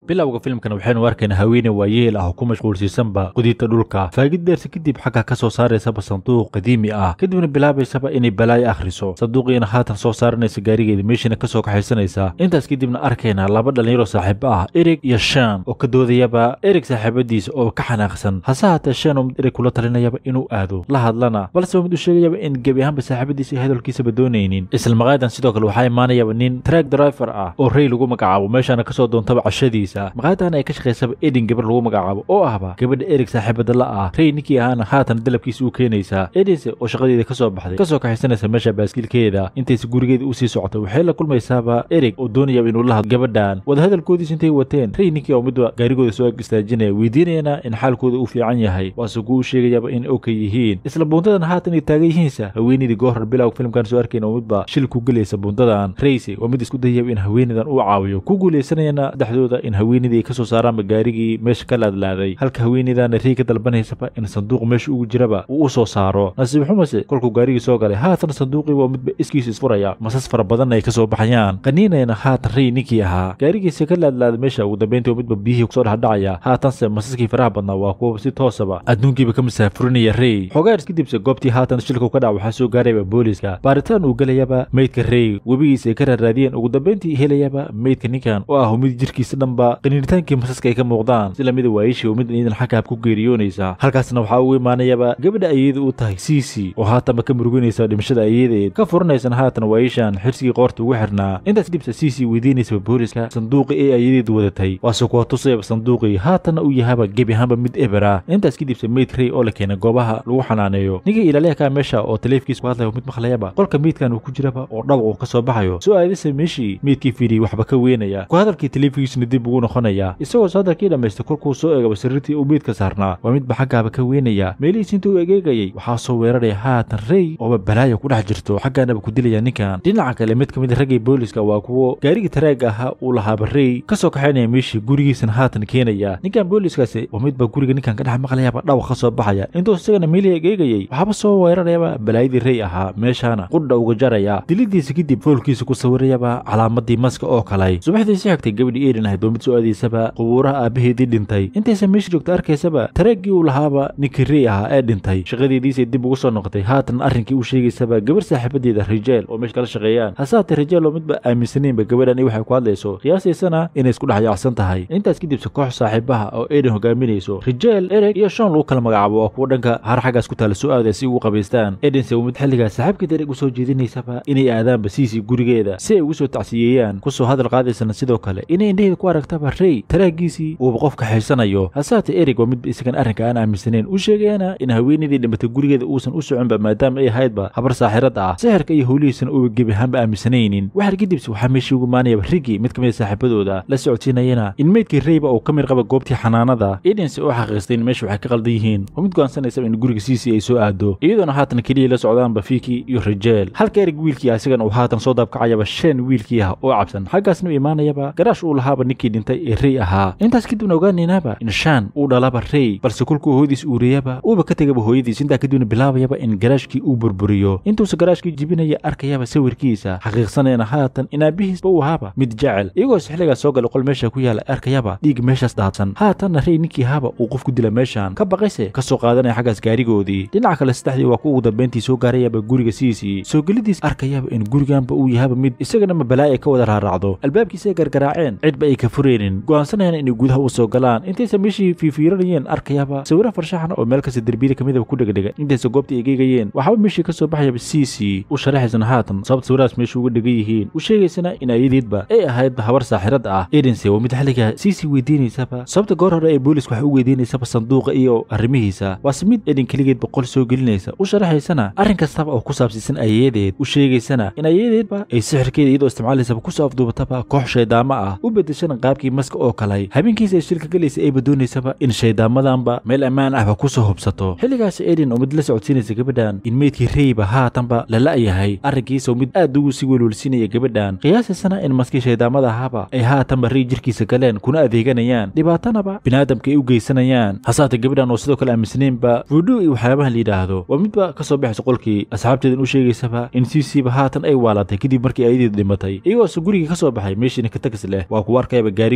bilowga filimkan waxaynu arkaynaa haweeney waayeel ah oo ku mashquulsiisanba qudinta dhulka faagid deerta kadib xagga ka soo saaraysaba sanduuq qadiimi ah kadibna bilaabaysaba inay balaayo akhriso sanduuqiina haatan soo saaranaysa gaarigeeda meeshiina ka soo kaxaysanaysa intaas kadibna arkaynaa laba dhallinyaro saaxiibo ah erig iyo shan oo ka doodayaba erig saaxiibadiisa oo ka xanaaqsan hase haatee shan oo mid erig kula talinayaba inuu aado la hadlana balse oo mid u sheegayaba in gebi ahaanba saaxiibadiisa iyo hadalkiisaba doonaynin isla maqaayadan sidoo kale waxaa imaanayaba nin track driver ah oo rey lagu magacaabo meeshaana kasoo doontaba cashadiisa maqaayadan ay ka shaqaysaba edin gabar lagu magacaabo oo ahba gabadha erig saaxiibada la ah rey ninkii ahaana haatan dalabkiisa u keenaysaa edinse oo shaqadeeda kasoo baxday kasoo kaxaysanaysa meesha baaskiilkeeda intaysa gurigeeda usii socotay waxay la kulmaysaaba erig oo doonayaba inuu la hadlo gabadhan wadahadalkoodiis intay wateen rey ninkii oo midba gaarigooda soo ag istaajinaya weydiinayana in xaalkooda uu fiican yahay waase kuu sheegayaba in oka yihiin isla buuntadan haatan ay taagan yihiinsa haweeneydii goohor bilowga filimkan soo arkayna oo midba shil ku gelaysa buuntadan reyse waa mid isku dayaba in haweeneydan uu caawiyo ku guulaysanayana dhexdooda in haweeneydii ay kasoo saaraanba gaarigii meesha ka laadlaaday halka haweeneydana rey ka dalbanaysaba in sanduuq meesha ugu jiraba uu u soo saaro nasiib xumase kolkuu gaarigii soo galay haatan sanduuqii waa midba iskiisa isfuraya masas fara badanna ay kasoo baxayaan qaniinayana haatan rey ninkii ahaa gaarigiisa ka laadlaaday meesha ugu dambeyntii oo midba biyihii kusoo dhexdhacaya haatanse masaskii faraha badnaa waa kuwa si toosaba adduunkiiba ka masaafurinaya rey xogaaris kadibse goobtii haatan shilku ka dhac waxaa soo gaarayaba booliska baaritaan uu gelayaba meydka rey webigiisa ay ka raaraadiyeen ugu dambeyntii helayaba meydka ninkan oo ah mid jirkiisa dhanba qaniinitaankii masaska ay ka muuqdaan si lamida waayishii oo mid iidan xaggaab ku geeriyoonaysa halkaasna waxaa ugu imaanayaba gabadha ayada u tahay cici oo haatanba ka muruginaysa dhimashada ayadeed ka furanaysana haatan waayishan xirsigii qoorta ugu xirnaa intaas kadibse cici weydiinaysaba booliska sanduuqii ee ayadeed wadatay waase kuwa tusayaba sanduuqii haatanna uu yahaba gebi ahaanba mid ebera intaas kadibse meyd rey oo la keenay goobaha lagu xanaaneeyo ninkii ilaaliyaha kaa meesha oo taleefkiisa ku hadlaya mid maqlayaba qolka meydkan uu ku jiraba oo dhawaq uu ka soo baxayo soo aadisa meeshii meydkii fiidiyey waxba ka weynaya ku hadalkii taleefigiisuna dib ugu noqonaya isagoo hadalkii dhammaystay kolkuu soo eegaba sariirtii uu meydka saarnaa waa midba xaggaaba ka weynaya meelihiis intuu egeegayay waxaa soo weeraraya haatan rey ooba balaaya ku dhex jirto xaggaanaba ku dilaya ninkan dhinaca kale mid ka mid a raggii booliska waa kuwo gaarigii taraaga ahaa uu lahaaba rey kasoo kaxaynaya meeshii gurigiisana haatan keenaya ninkan booliskaasi waa midba guriga ninkan ka dhex maqlayaba dhawaq ka soo baxaya intuu isagana meelihii egeegayay waxaaba soo weerarayaba balaayadii rey ahaa meeshaana qudha uga jaraya dilidiisa kadib foolkiisa ku sawirayaba calaamadii maska oo kalay subaxdii si xigtay gabadhii erin ahayd oo mid soo aadaysaba qubuuraha aabaheedii dhintay intaysa meesha joogta arkaysaba taraaggii uu lahaaba ninkii rey ahaa ee dhintay shaqadeediisay dib ugu soo noqotay haatan arrinkii uu sheegaysaba gabar saaxiibadeeda rijeel oo meesha kala shaqeeyaan hasaatee rijeel oo midba aaminsanaynba gabadhan i waxay ku hadlayso qiyaasaysana inay isku dhex yaacsan tahay intaas kadibse koox saaxiibaha oo erin hogaaminayso rijeel ereg iyo shan lagu kala magacaabo waa kuwa dhanka har xaggaas ku taala soo aadaya si ugu qabaystaan edinse uu mid xilligaas saaxiibkeed ereg usoo jeedinaysaba inay aadaanba siisii gurigeeda si ay ugu soo tacsiyeeyaan kusoo hadal qaadaysana sidoo kale inay indhaheeda ku aragtaba rey taraagiisii uuba qof kaxaysanayo hasaate erig waa midba isagan arrinka aan aaminsanayn u sheegayana in haweenaydii dhimatay gurigeeda uusan u soconba maadaama ay ahaydba habar saaxirad ah sixirka iyo howlihiisana uuba gebi ahaanba aaminsanaynin waxar kadibse waxaa meeshii ugu imaanayaba rigi mid ka mid a saaxiibadooda la socodsiinayana in meydkii reyba uu ka mid qaba goobtii xanaanada edinse oo xaqiistay in meesha waxay ka qaldan yihiin oo mid go'aansanaysa in guriga siisii ay soo aado iyadoona haatan keliya la socdaanba fiiki iyo rijeel halka erig wiilkii asigan uu haatan soo daabkacayaba shan wiilkii ah oo cabsan xaggaasna u imaanayaba garaash uu lahaaba ninkii dhintay ee rey ahaa intaas kadibna ogaanaynaba in shan uu dhalaba rey balse kolkuu hooyadiis uuriyaba uuba ka tegaba hooyadiis intaa kadibna bilaabayaba in garaashkii uu burburiyo intuusa garaashkii jibinaya arkayaba sawirkiisa xaqiiqsanayana haatan in aabihiisba uu ahaaba mid jecel iyagoos xilligaas soo galay qol meesha ku yaala arkayaba dhiig meeshaas daadsan haatanna rey ninkii ahaaba uu qof ku dila meeshan ka baqayse ka soo qaadanaya xaggaas gaarigoodii dhinaca kale saddexdii waa ku ugu dambeyntii soo gaarayaba guriga siisii soo gelidiis arkayaba in guriganba uu yahaba mid isagana ma balaa'i ka wada raaraacdo albaabkiisa ay gargaraaceen cidba ay ka furaynin go'aansanayana inay gudaha u soo galaan intaysa meeshii fiifiiranayeen arkayaba sawiro farshaxan oo meel kasta derbiyada ka midaba ku dhegdhega intaysa goobtii ay geegayeen waxaaba meeshii ka soo baxayaba siisii u sharaxaysana haatan sababta sawirahaas meesha uga dhegan yihiin u sheegaysana in ayadeedba ay ahaydba habar saaxirad ah edinse waa mid xilliga siisii weydiinaysaba sababta goor hore ee booliska waxay u weydiinaysaba sanduuqa iyo arrimihiisa waase mid edin keligeed boqol soo gelinaysa u sharaxaysana arrin kastaba oo ku saabsiisan ayadeed u sheegaysana in ayadeedba ay sixirkeeda iyadoo isticmaalaysaba kusoo afduubataba koox shaydaamo ah u bedeshana qaabkii maska oo kalay habeenkiisa ay shilka gelaysa ayba doonaysaba in shaydaamadanba meel ammaan ahba kusoo hubsato xilligaas edin oo mid la socodsiinaysa gabadhan in meydkii reyba haatanba la la'yahay arrinkiisa oo mid aad ugu sii welwelsiinaya gabadhan qiyaasaysana in maskii shaydaamada ahaaba ay haatanba rey jirkiisa galeen kuna adeeganayaan dhibaatanaba biniaadamka ay u geysanayaan hasaate gabadhan oo sidoo kale aaminsanaynba vudu iyo waxyaabahan la yidhaahdo waa midba ka soo baxaysa qolkii asxaabteedan u sheegaysaba in siisiiba haatan ay waalatay kadib markii ayadeedu dhimatay iyagoose gurigii ka soo baxay meeshiina ka tagas leh waa kuwa arkayaba gaariga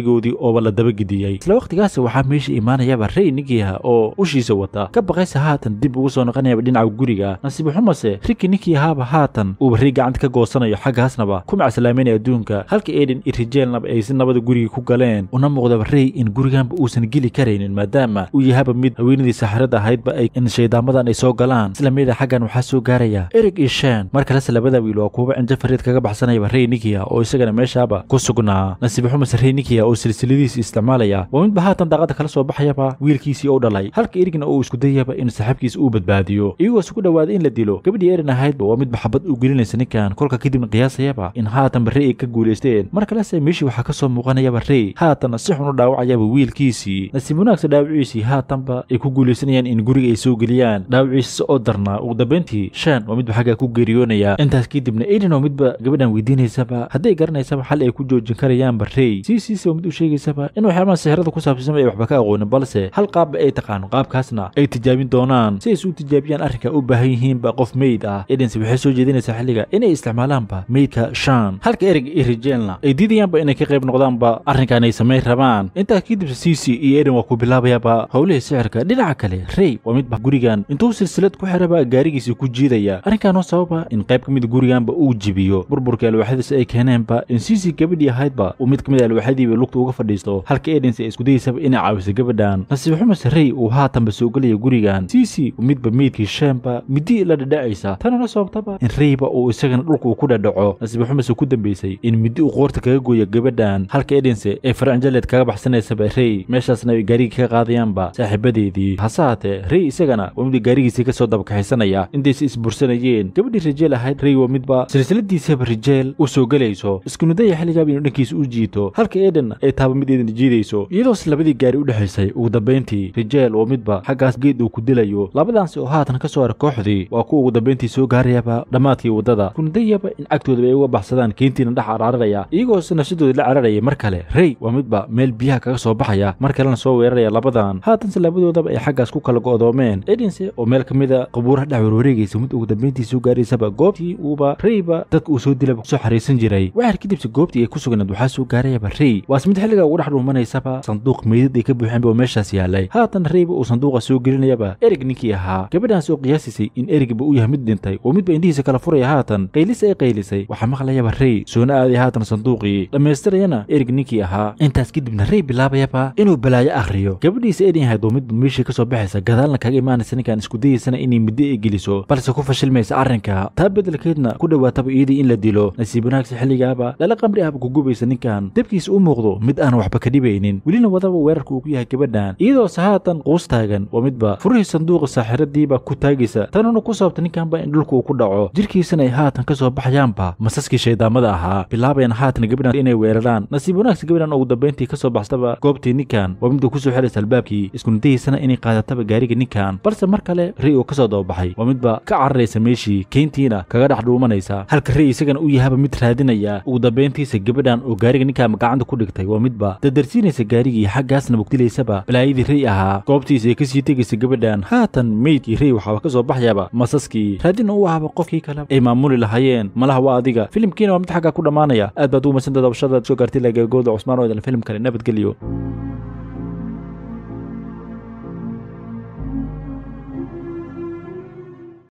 gaarigoodii ooba la dabagediyey isla waqtigaas waxaa meesha imaanayaba rey ninkiiha oo ushiisa wata ka baqaysa haatan dib ugu soo noqonayaba dhinaca guriga nasiib xumase riki ninkii ahaaba haatan uuba rey gacanta ka goosanayo xaggaasnaba ku macasalaameynaya adduunka halka eden iyo rijeelnaba ay si nabada guriga ku galeen una muuqdaba rey in guriganba uusan geli karaynin maadaama uu yahaba mid haweenadii saxirada ahaydba ay in shaydaamadan ay soo galaan isla mida xaggan waxaa soo gaaraya erig iyo shen mar kalese labada wiil waa kuuba cinjo fariid kaga baxsanayaba rey nikiya oo isagana meeshaaba ku sugnaa nasiib xumase rey nikiya oo silsiladiisi isticmaalaya waa midba haatan daaqada kala soo baxayaba wiilkiisii oo dhalay halka erigna uu isku dayaba in saaxiibkiisa uu badbaadiyo iyagoo isku dhawaaday in la dilo gabadhii erin ahaydba waa midba xabad u gelinaysa ninkan kolka kadibna qiyaasayaba in haatanba rey ay ka guulaysteen mar kalese meeshii waxaa ka soo muuqanayaba rey haatanna si xun u dhaawacayaba wiilkiisii nasiib wanaagsa dhaawiciisii haatanba ay ku guulaysanayaan in guriga ay soo geliyaan dhaawiciisa oo darnaa ugu dambayntii shan waa midba xaggaa ku geeriyoonaya intaas kadibna eden oo midba gabadhan weydiinaysaba hadday garanaysaba xal ay ku joojin karayaanba rey sii siisa oo mid u sheegaysaba in waxyaabaha sixirada ku saabsanba ay waxba ka aqoonin balse hal qaabba ay taqaano qaabkaasna ay tijaabin doonaan si ay isu tijaabiyaan arrinka u baahan yihiinba qof meyd ah edense waxay soo jeedinaysaa xilliga inay isticmaalaanba meydka shan halka ereg iyo rijeelna ay diidayaanba inay ka qayb noqdaanba arrinkan ay samayn rabaan intaa kadibse cici iyo eden waa ku bilaabayaba howlihii sixirka dhinaca kale rey waa midba gurigan intuu silsilad ku xiraba gaarigiisii ku jiidaya arrinkan oo sababa in qayb ka mid guriganba uu jibiyo burburka alwaaxadiisa ay keeneenba in cici gabadhii ahaydba uu mid ka mid alwaaxadiiba lugta uga fadhiisto halka edense ay isku dayaysaba inay caawiso gabadhan nasiib xumase rey uu haatanba soo gelaya gurigan cici midba meydkii sheenba midi la dhadhacaysa tanana sababtaba in reyba uu isagana dhulka uu ku dhadhaco nasiib xumase ku dambaysay in midi uu qoorta kaga gooyo gabadhan halka edense ay faranjaleed kaga baxsanaysaba rey meeshaasna ay gaarigii ka qaadayaanba saaxiibadeedii hase haatee rey isagana waa midba gaarigiisii kasoo dabakaxaysanaya intaysa isbursanayeen gabadhii rijeel ahayd rey waa midba silsiladiisaba rijeel u soo gelayso iskunudaya xilligaaba inuu dhankiisa u jiito halka eden ay taaba mid eedan jiidayso iyadoos labadii gaari u dhexaysay ugu dambayntii rijeel waa midba xaggaas geed uu ku dilayo labadaansi oo haatan ka soo hara kooxdii waa kuwa ugu dambayntii soo gaarayaba dhammaadkii waddada kunudayaba in cagtoodaba ay uga baxsadaan keentiina dhex cararaya iyagoos nafsadooda la cararaya mar kale rey waa midba meel biyaha kaga soo baxaya mar kalena soo weeraraya labadan haatanse labadoodaba ay xaggaas ku kala go'doomeen edense oo meel ka mida qabuuraha dhex warwareegaysa mid ugu dambayntii soo gaaraysaba goobtii uuba reyba dadka uu soo dilaba kusoo xariisan jiray waxaar kadibse goobtii ay ku sugnayd waxaa soo gaarayaba rey waase mid xilliga ugu dhex dhuumanaysaba sanduuq meydad ay ka buuxeenba oo meeshaas yaalay haatan reyba uu sanduuqa soo gelinayaba erig ninkii ahaa gabadhaas oo qiyaasisay in erigba uu yahay mid dhintay oo midba indhihiisa kala furaya haatan qaylis ay qaylisay waxaa maqlayaba rey soona aaday haatan sanduuqii dhammaystirayana erig ninkii ahaa intaas kadibna rey bilaabayaba inuu balaayo akhriyo gabadhiisa edin ahayd oo midba meeshii kasoo baxaysa gadaalna kaga imaanaysa ninkan isku dayaysana inay middo ay geliso balse ku fashilmaysa arrinka taa beddelkeedna ku dhowaataba iyadii in la dilo nasiib wanaagsa xilligaaba lala qamri ahba ku gubaysa ninkan debkiisa u muuqdo mid aan waxba ka dhibaynin welina wadaba weerarka uu ku yahay gabadhan iyadoose haatan quus taagan waa midba furihii sanduuqa saaxiradiiba ku taagaysa tanuna ku sababta ninkanba in dhulka uu ku dhaco jirkiisana ay haatan ka soo baxayaanba masaskii shaydaamada ahaa bilaabayan haatan gabadhan inay weeraraan nasiib wanaagsa gabadhan ugu dambayntii kasoo baxsaba goobtii ninkan waa midba kusoo xiraysa albaabkii iskunadahiisana inay qaadataba gaariga ninkan balse mar kale rey oo kasoo dababaxay waa midba ka cararaysa meeshii keyntiina kaga dhex dhuumanaysa halka rey isagana u yahaba mid raadinaya ugu dambayntiisa gabadhan oo gaariga ninkan gacanta ku dhigtay waa midba dadarsiinaysa gaarigii xaggaasna bugdilaysaba balaayadii rey ahaa goobtiisa ay kasii tegaysa gabadhan haatan meydkii rey waxaaba kasoo baxayaba masaskii raadina u ahaba qofkii kale ay maamuli lahaayeen malaha waa adiga filimkiina waa mid xaggaa ku dhammaanaya aad baad ugu masantaed dabashadaad soo gaartay lagagooda cusmaan oo idin filim kale nabadgelyo